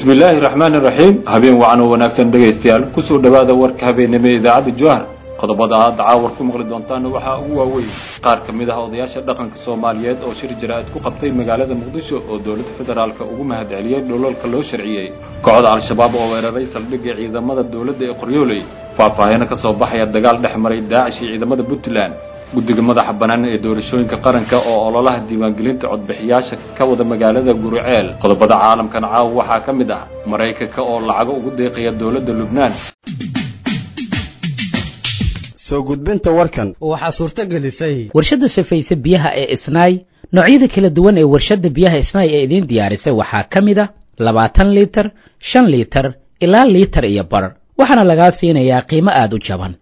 bismi illaahi raxmaani raxiim habeen wacan oo wanaagsan dhegaystayaal kusoo dhowaada warka habeennimo ee idaacadda jowhar qodobada aad dacaawar ku maqli doontaana waxaa ugu waaweyn qaar ka mid ah odayaasha dhaqanka soomaaliyeed oo shir jaraa'id ku qabtay magaalada muqdisho oo dowladda federaalka ugu mahadceliyey dholalka loo sharciyey kooxda al-shabaab oo weeraray saldhigga ciidamada dowladda ee qoryooley faahfaahino ka soo baxaya dagaal dhex maray daacish iyo ciidamada puntland guddiga madaxa bannaan ee doorashooyinka qaranka oo ololaha diiwaangelinta codbixiyaasha ka wada magaalada guruceel qodobada caalamkan caawa waxaa ka mid ah maraykanka oo lacago ugu deeqaya dowladda lubnaan soo gudbinta warkan waxaa suurto gelisay warshadda safayse biyaha ee isnaay noocyada kala duwan ee warshadda biyaha isnaay ee idiin diyaarisay waxaa ka mid a labaatan liitar shan liitar ilaa liitar iyo bar waxaana lagaa siinayaa qiimo aada u jaban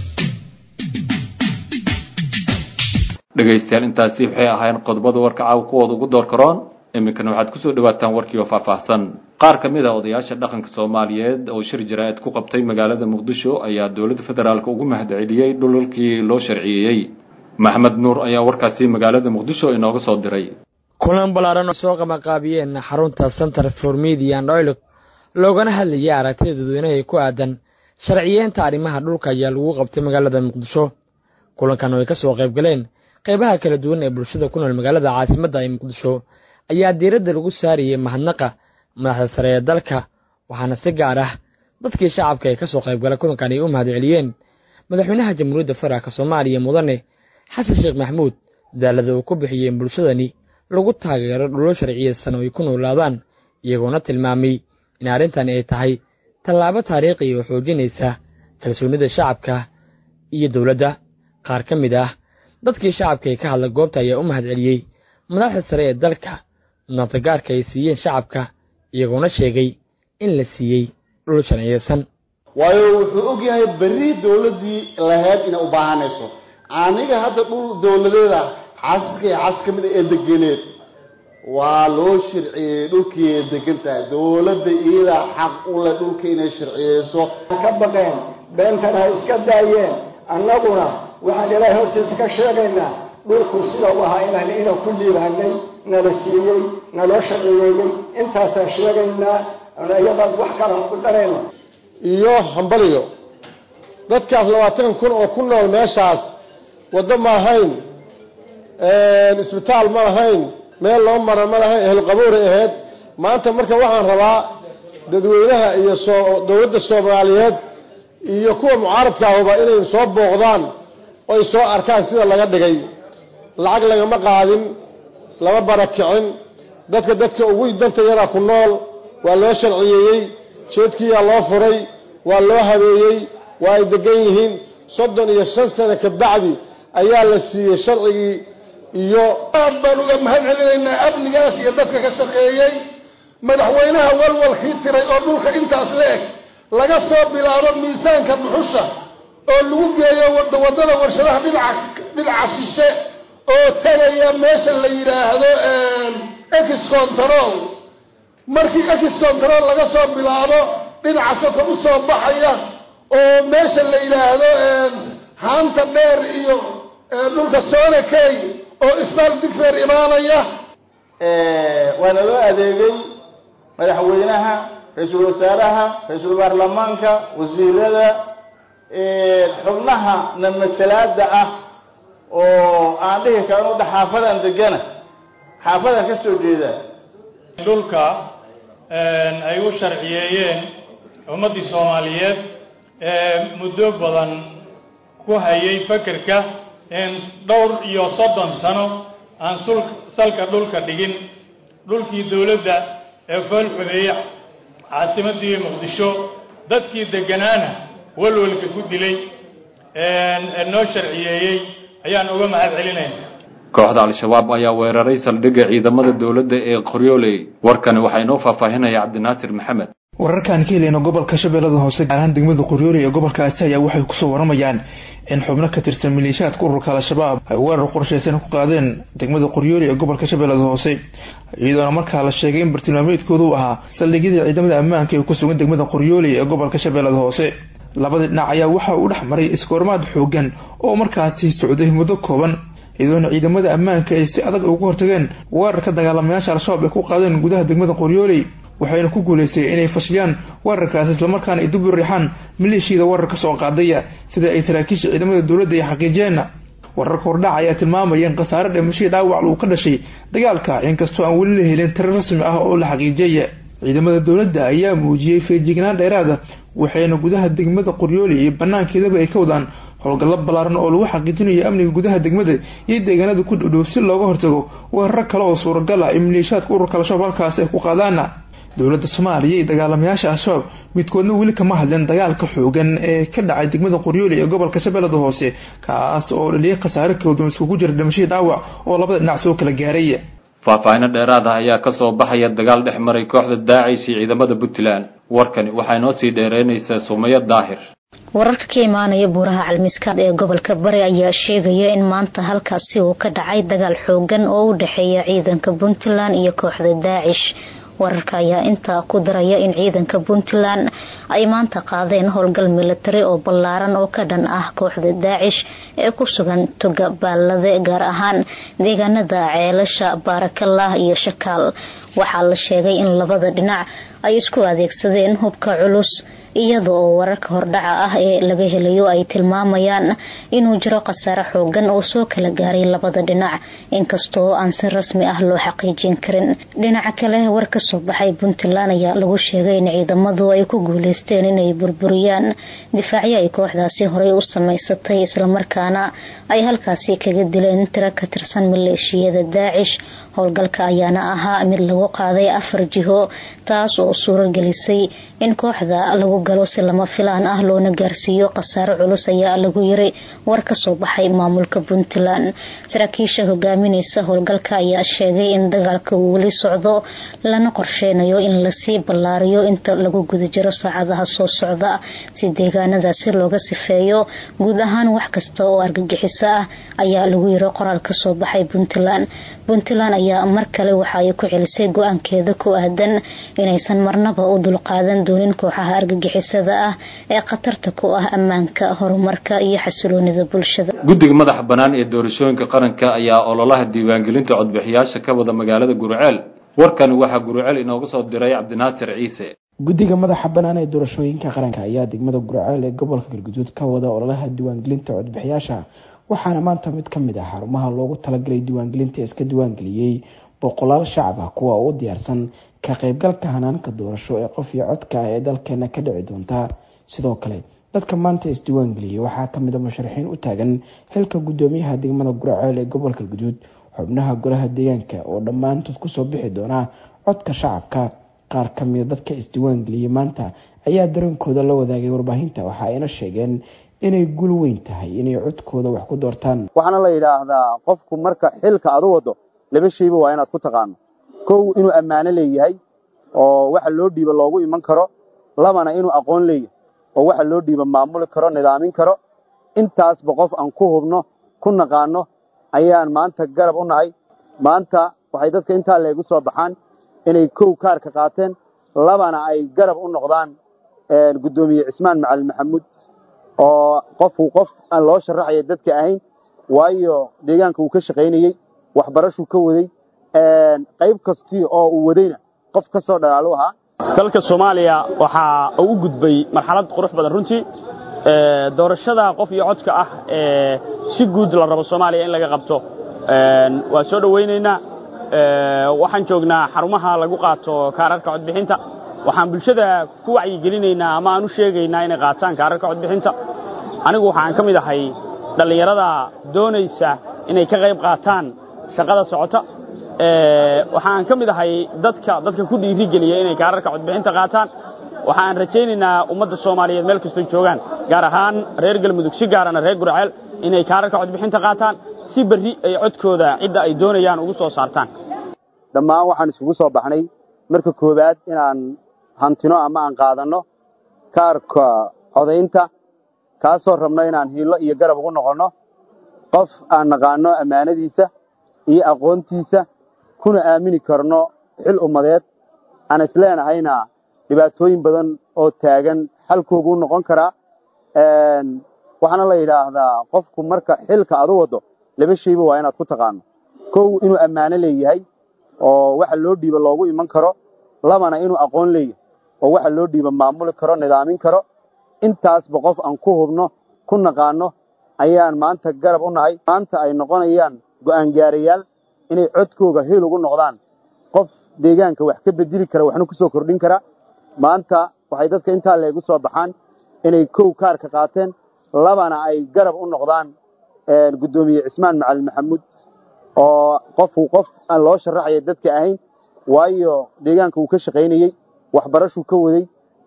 dhegaystayaal intaasi waxay ahaayeen qodobada warka caawa kuwooda ugu door karoon iminkana waxaad kusoo dhawaataan warkii oo faahfaahsan qaar ka mid ah odayaasha dhaqanka soomaaliyeed oo shir jaraa'id ku qabtay magaalada muqdisho ayaa dowladda federaalka ugu mahadceliyey dhulalkii loo sharciyeeyey maxmed nuur ayaa warkaasi magaalada muqdisho inooga soo diray kulan ballaaran oo soo qamaqaabiyeen xarunta center for media and oil loogana hadlayay aragtida dadweynaha ku aadan sharciyeenta arrimaha dhulka ayaa lagu qabtay magaalada muqdisho kulankan oo ay ka soo qayb galeen qaybaha kala duwan ee bulshada ku nool magaalada caasimadda ee muqdisho ayaa diiradda lagu saarayay mahadnaqa madaxda sare ee dalka waxaana si gaar ah dadkii shacabka ee ka soo qaybgala kulankan ay u mahadceliyeen madaxweynaha jamhuuriyadda federaalk soomaaliya mudane xasan sheekh maxamuud dadaalada uu ku bixiyey in bulshadani lagu taageero dhulo sharciyeysan oo ay ku noolaadaan iyagoona tilmaamay in arrintani ay tahay tallaabo taariikhi oo xoojinaysa kalsoonnida shacabka iyo dowladda qaar ka mid ah dadkii shacabka ee ka hadla goobta ayaa u mahadceliyey madaxda sare ee dalka mudnaantagaarka ay siiyeen shacabka iyagoona sheegay in la siiyey dhul sharciyeysan waayo wuxuu og yahay berri dowladdii lahayd inay u baahanayso aniga hadda dhul dowladeeda xaasaska iyo xaas ka mid a ee degeneed waa loo sharciyey dhulkii ay degan tahay dowladda iyadaa xaq u leh dhulka inay sharciyeyso ka baqeen beentana ha iska daayeen annaguna waxaan ilaahay hortiisa ka sheegaynaa dhulku sida u ahaa inaan ina ku liibaanay nala siiyey naloo sharciyeeyey intaasaan sheegaynaa iyadaas wax kalan ku darayno iyo hambaliyo dadkaas labaatan kun oo ku nool meeshaas waddo ma lahayn isbitaal ma lahayn meel loo mara ma lahayn ehelqabowray ahayd maanta marka waxaan rabaa dadweynaha iyo soo dowladda soomaaliyeed iyo kuwa mucaaradkaahuba inay soo booqdaan oy soo arkaan sida laga dhigay lacag lagama qaadin lama barakicin dadka dadka ugu danta yaraa ku nool waa loo sharciyeeyey jeedkiiyaa loo furay waa loo habeeyey waa ay degan yihiin soddon iyo shan sano ka bacdi ayaa la siiyey sharcigii iyo aad baan uga mahad celinaynaa amnigaas iyo dadka ka shaqeeyey madaxweynaha walwalkii tiray oo dhulka intaas la eg laga soo bilaabo miisaanka dhuxusha oo lagu geeyo waddada warshadaha dhinaca dhinaca shishe oo tegaya meesha la yidhaahdo ex control markii ex control laga soo bilaabo dhinaca soka u soo baxaya oo meesha la yidhaahdo haanta dheer iyo dhulka soonakey oo isbaal digfeer imaanaya waana loo adeegay madaxweynaha ra-iisul wasaaraha ra-iisul baarlamaanka wasiirada xubnaha namatalaada ah oo aan dhihi karno udha xaafadan degana xaafadan ka soo jeeda dhulka ay u sharciyeeyeen ummaddii soomaaliyeed ee muddo badan ku hayay fekerka in dhowr iyo soddon sano aan sul salka dhulka dhigin dhulkii dowladda ee foolxumeeye caasimaddii muqdisho dadkii degganaana walwalka ku dilay noo sharciyeeyey ayaan uga mahad celinayna kooxda al-shabaab ayaa weeraray saldhigga ciidamada dowladda ee qoryooley warkani waxaa inoo faahfaahinaya cabdinaasir maxamed wararkaan ka helayno gobolka shabeellada hoose gaar ahaan degmada qoryooley ee gobolkaasi ayaa waxay kusoo waramayaan in xubno ka tirsan maleeshiyaadka ururka al-shabaab ay weerar qorshaysan ku qaadeen degmada qoryooley ee gobolka shabeellada hoose iyadoona markaa la sheegay in bartilmaameedkoodu ahaa saldhigyadii ciidamada ammaanka ee ku sugan degmada qoryooley ee gobolka shabeellada hoose labadii dhinac ayaa waxa uu dhex maray iskoormaad xoogan oo markaasi socday muddo kooban iyadoona ciidamada ammaanka ay si adag ugu hortageen weerarka dagaalamayaasha al-shabaab ay ku qaadeen gudaha degmada qoryooley waxayna ku guuleystay inay fashiyaan weerarkaasi islamarkaana ay dib u riixaan maleeshiyada weerarka soo qaadaya sida ay saraakiisha ciidamada dowladda ay xaqiijiyeen wararka hordhac ayaa tilmaamaya in khasaare dhimashadii dhaawac uu ka dhashay dagaalka inkastoo aan weli la helin tiro rasmi ah oo la xaqiijiyay ciidamada dowladda ayaa muujiyey feejignaan dheeraada waxayna gudaha degmada qoryooli iyo banaankeedaba ay ka wadaan howlgallo ballaaran oo lagu xaqiijinayo amniga gudaha degmada iyo deegaanada ku dhowdhow si looga hortago weeraro kale oo suuragal ah in maleeshiyaadka ururka al-shabaab halkaasi ay ku qaadaana dowladda soomaaliya iyo dagaalamayaasha al-shabaab midkoodna weli kama hadleen dagaalka xoogan ee ka dhacay degmada qoryooli ee gobolka shabeellada hoose kaas oo dhaliyay khasaare kala duwan iskugu jira dhimashadii dhaawac oo labada dhinac soo kala gaaray faahfaahino dheeraad ah ayaa ka soo baxaya dagaal dhex maray kooxda daacish iyo ciidamada puntland warkani waxaa inoo sii dheereynaysaa sumayo daahir wararka ka imaanaya buuraha calmiskaad ee gobolka bari ayaa sheegaya in maanta halkaasi uu ka dhacay dagaal xoogan oo u dhexeeya ciidanka puntland iyo kooxda daacish wararka ayaa intaa ku daraya in ciidanka puntland ay maanta qaadeen howlgal militari oo ballaaran oo ka dhan ah kooxda daacish ee ku sugan toga baalade gaar ahaan deegaanada ceelasha baarakallah iyo shakaal waxaa la sheegay in labada dhinac ay isku adeegsadeen hubka culus iyada oo wararka hordhaca ah ee laga helayo ay tilmaamayaan inuu jiro khasaare xoogan oo soo kala gaaray labada dhinac inkastoo aan si rasmi ah loo xaqiijin karin dhinaca kale war ka soo baxay puntland ayaa lagu sheegay in ciidamadu ay ku guuleysteen inay burburiyaan difaacyo ay kooxdaasi horey u samaysatay islamarkaana ay halkaasi kaga dileen tiro ka tirsan maleeshiyada daacish howlgalka ayaana ahaa mid lagu qaaday afar jiho taas oo suuragelisay in kooxda lagu galo si lama filaan ah loona gaarsiiyo khasaare culus ayaa lagu yiri war ka soo baxay maamulka puntland saraakiisha hogaamineysa howlgalka ayaa sheegay in dagaalka uu weli socdo lana qorsheynayo in lasii ballaariyo inta lagu guda jiro saacadaha soo socda si deegaanadaasi looga sifeeyo guud ahaan wax kasta oo argagixiso ah ayaa lagu yiri qoraal kasoo baxay puntland puntland ayaa mar kale waxa ay ku celisay go-aankeeda ku aadan inaysan marnaba u dulqaadan doonin kooxaha argagixisada ah ee khatarta ku ah ammaanka horumarka iyo xasiloonida bulshada guddiga madaxa bannaan ee doorashooyinka qaranka ayaa ololaha diiwaangelinta codbixiyaasha ka wada magaalada guruceel warkani waxaa guruceel inooga soo diray cabdinaasir ciise guddiga madaxa bannaan ee doorashooyinka qaranka ayaa degmada gurceel ee gobolka galguduud ka wada ololaha diiwaangelinta codbixiyaasha waxaana maanta mid ka mid ah xarumaha loogu talagalay diiwaangelinta iska diiwaangeliyey boqolaal shacab ah kuwa u diyaarsan ka qaybgalka hanaanka doorasho ee qof iyo codka ah ee dalkeena ka dhici doonta sidoo kale dadka maanta isdiiwaangeliyey waxaa kamid a musharaxiin u taagan xilka gudoomiyaha degmada gurceel ee gobolka guduud xubnaha golaha deegaanka oo dhammaantood kusoo bixi doona codka shacabka qaar kamida dadka isdiiwaangeliyey maanta ayaa dareenkooda la wadaagay warbaahinta waxa ayna sheegeen inay gul weyn tahay inay codkooda wax ku doortaan waxaana la yidhaahdaa qofku marka xilka aad u wado laba shayba waa inaad ku taqaano kow inuu ammaano leeyahay oo waxa loo dhiiba loogu iman karo labana inuu aqoon leeyahay oo waxa loo dhiiba maamuli karo nidaamin karo intaasba qof aan ku hudno ku naqaano ayaan maanta garab u nahay maanta waxay dadka intaa leegu soo baxaan inay kow kaarka qaateen labana ay garab u noqdaan guddoomiye cismaan macalin maxamuud oo qofku qof aan loo sharaxaya dadka ahayn waayo deegaanka uu ka shaqaynayey waxbarashuu ka waday qayb kastii oo uu wadayna qof ka soo dhalaalu ahaa dalka soomaaliya waxaa uu gudbay marxalad qurux badan runtii doorashada qof iyo codka ah ee si guud la rabo soomaaliya in laga qabto waa soo dhowaynaynaa waxaan joognaa xarumaha lagu qaato kaararka codbixinta waxaan bulshada ku wacyigelinaynaa ama aan u sheegaynaa inay qaataan kaararka codbixinta anigu waxaan ka mid ahay dhallinyarada doonaysa inay ka qayb qaataan shaqada socota waxaan ka mid ahay dadka dadka ku dhiirigeliya inay kaararka codbixinta qaataan waxaan rajaynaynaa ummadda soomaaliyeed meel kastoo joogaan gaar ahaan reer galmudug si gaarana reer gurceel inay kaararka codbixinta qaataan si berri ay codkooda cidda ay doonayaan ugu soo saartaan dhammaan waxaan isugu soo baxnay marka koowaad inaan hantino ama aan qaadanno kaarka codaynta kaasoo rabno inaan hiillo iyo garab ugu noqonno qof aan naqaano ammaanadiisa iyo aqoontiisa kuna aamini karno xil ummadeed aan isleenahayna dhibaatooyin badan oo taagan xalkooguu noqon karaa waxaana la yidhaahdaa qofku marka xilka aad u waddo laba shayba waa inaad ku taqaano kow inuu ammaano leeyahay oo waxa loo dhiiba loogu iman karo labana inuu aqoon leeyahay oo waxa loo dhiiba maamuli karo nidaamin karo intaasba qof aan ku hubno ku naqaano ayaan maanta garab u nahay maanta ay noqonayaan go'aan gaarayaal inay codkooga hil ugu noqdaan qof deegaanka wax ka bedeli kara waxna ku soo kordhin kara maanta waxay dadka intaa leegu soo baxaan inay kow kaarka qaateen labana ay garab u noqdaan guddoomiye cismaan macalin maxamuud oo qofku qof aan loo sharaxaya dadka ahayn waayo deegaanka uu ka shaqaynayey waxbarashuu ka waday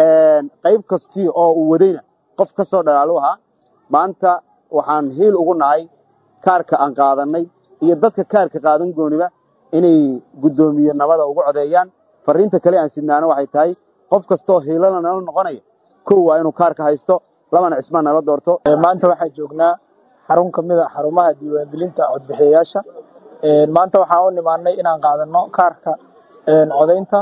qayb kastii oo uu wadayna qof ka soo dhalaalu ahaa maanta waxaan hiil ugu nahay kaarka aan qaadannay iyo dadka kaarka qaadan gooniba inay guddoomiye nabada ugu codeeyaan fariinta kale aan sidnaano waxay tahay qof kastoo hiilana nala noqonaya kow waa inuu kaarka haysto labana cismaan nala doorto maanta waxaan joognaa xarun ka mid a xarumaha diiwaangelinta codbixiyayaasha maanta waxaan u nimaanay inaan qaadanno kaarka codaynta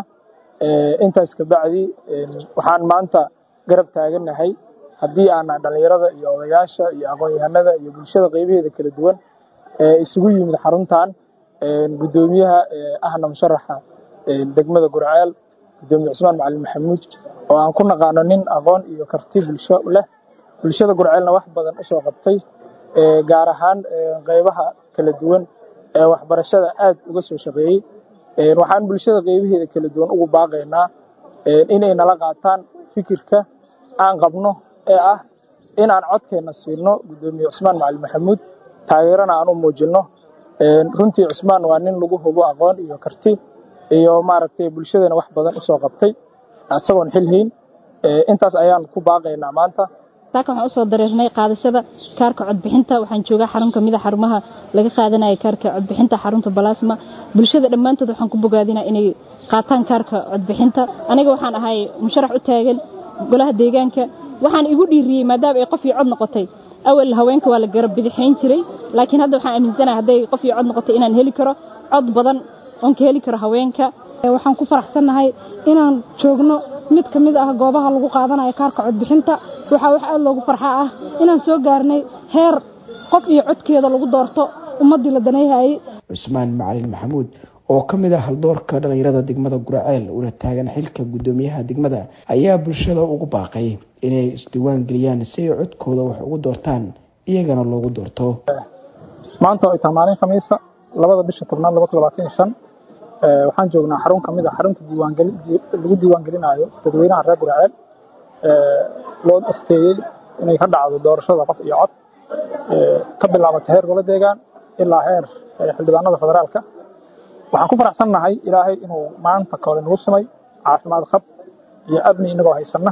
intaas kabacdi waxaan maanta garab taagannahay haddii aana dhallinyarada iyo odayaasha iyo aqoon-yahanada iyo bulshada qaybaheeda kala duwan isugu yimid xaruntan guddoomiyaha ahna musharaxa degmada gurceel guddoomiye cusmaan macalin maxamuud oo aan ku naqaano nin aqoon iyo karti bulsho leh bulshada gurceelna wax badan usoo qabtay gaar ahaan qaybaha kala duwan ee waxbarashada aad uga soo shaqeeyey waxaan bulshada qaybaheeda kala duwan ugu baaqaynaa inay nala qaataan fikirka aan qabno ee ah in aan codkeenna siino guddoomiye cusmaan macalin maxamuud taageerana aan u muujinno runtii cusmaan waa nin lagu hubo aqoon iyo karti iyo maaragtay bulshadana wax badan usoo qabtay isagoon xilhayn intaas ayaan ku baaqaynaa maanta saaka waxaan usoo dareernay qaadashada kaarka codbixinta waxaan joogaa xarun kamid a xarumaha laga qaadanaya kaarka codbixinta xarunta balasma bulshada dhammaantood waxaan ku bogaadinaa inay qaataan kaarka codbixinta aniga waxaan ahay musharax u taagan golaha deegaanka waxaan igu dhiiriyey maadaama ay qof iyo cod noqotay awal haweenka waa la garab bidixayn jiray laakiin hadda waxaan aaminsanahay hadday qof iyo cod noqotay inaan heli karo cod badan oon ka heli karo haweenka waxaan ku faraxsannahay inaan joogno mid ka mid ah goobaha lagu qaadanayo kaarka codbixinta waxaa wax aad loogu farxaa ah inaan soo gaarnay heer qof iyo codkeeda lagu doorto ummaddii la danayhayey cusmaan macalin maxamuud oo ka mid ah haldoorka dhallinyarada degmada guraceel una taagan xilka guddoomiyaha degmada ayaa bulshada ugu baaqay inay isdiiwaan geliyaan si ay codkooda wax ugu doortaan iyagana loogu doorto maanta oo ay tahay maalin khamiisa labada bisha tobnaad laba kun labaatan iyo shan waxaan joognaa xarun ka mid a xarunta diiwaangeli lagu diiwaangelinaayo dadweynaha reer guraceel loo asteeyey inay ka dhacdo doorashada qof iyo cod ka bilaabata heer gobola deegaan ilaa heer xildhibaanada federaalka waxaan ku faraxsannahay ilaahay inuu maanta koole nagu sumay caafimaad qab iyo amni inagoo haysanna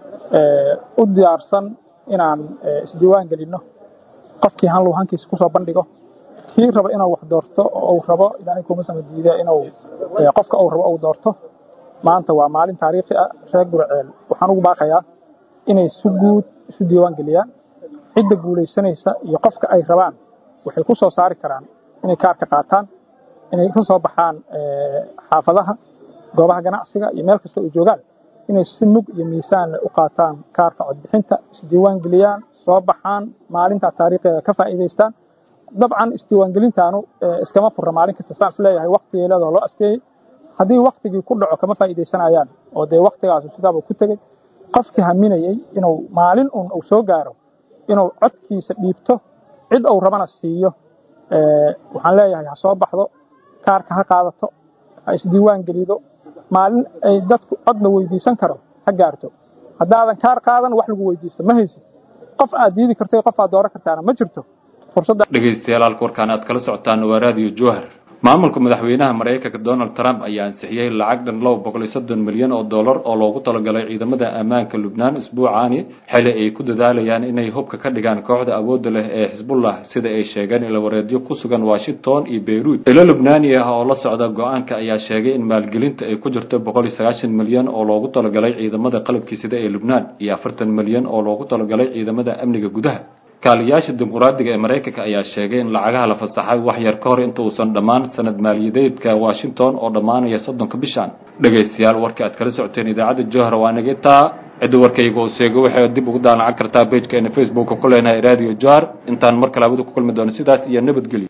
u diyaarsan inaan isdiiwaan gelinno qofkii hanlow hankiisa kusoo bandhigo kii raba inuu wax doorto oo uu rabo ilaahay kuma sama diide inuu qofka uu rabo uu doorto maanta waa maalin taariikhi ah reer gurceel waxaan ugu baaqayaa inay si guud isu diiwaan geliyaan cidda guulaysanaysa iyo qofka ay rabaan waxay ku soo saari karaan inay kaarka qaataan inay ka soo baxaan xaafadaha goobaha ganacsiga iyo meel kasta ay joogaan inay si mug iyo miisaan u qaataan kaarka codbixinta isdiiwaan geliyaan soo baxaan maalintaa taariikheeda ka faa'iidaystaan dabcan isdiiwaangelintaanu iskama furra maalin kasta saan isleeyahay waktigeeladoo loo asteeyey haddii waktigii ku dhaco kama faa'iidaysanayaan oo dee waktigaasu sidaabuu ku tegey qofkii haminayey inuu maalin un uu soo gaaro inuu codkiisa dhiibto cid uu rabana siiyo waxaan leeyahay ha soo baxdo kaarka ha qaadato ha isdiiwaan gelido maalin ay dadku cod la weydiisan karo ha gaarto haddaadan kaar qaadan wax lagu weydiisto ma haysid qof aad diidi karto qof aad dooran kartaana ma jirto dhegeystayaal halka warkaan aad kala socotaan waa raadiyo jowhar maamulka madaxweynaha maraykanka donald trump ayaa ansixiyey lacag dhan laba boqol iyo soddon milyan oo dollar oo loogu talagalay ciidamada ammaanka lubnaan isbuucaani xili ay ku dadaalayaan inay hubka ka dhigaan kooxda awoodda leh ee xisbullah sida ay sheegeen ilawareedyo ku sugan washington iyo beyruut ilo lubnaani ah oo la socda go-aanka ayaa sheegay in maalgelinta ay ku jirto boqol iyo sagaashan milyan oo loogu talagalay ciidamada qalabkii sida ee lubnaan iyo afartan milyan oo loogu talagalay ciidamada amniga gudaha kaaliyaasha dimuqraadiga ee maraykanka ayaa sheegay in lacagaha la fasaxay wax yar ka hor inta uusan dhammaan sanad maaliyadeedka washington oo dhammaanaya soddonka bishan dhegaystayaal warka aad kala socoteen idaacadda johar waa nagetaa cidda warkayga oo seego waxay dib ugu daallacan kartaa bejkeena facebooka ku leenahay radio johar intaan mar kale abada ku kulmi doono sidaas iyo nabadgelyo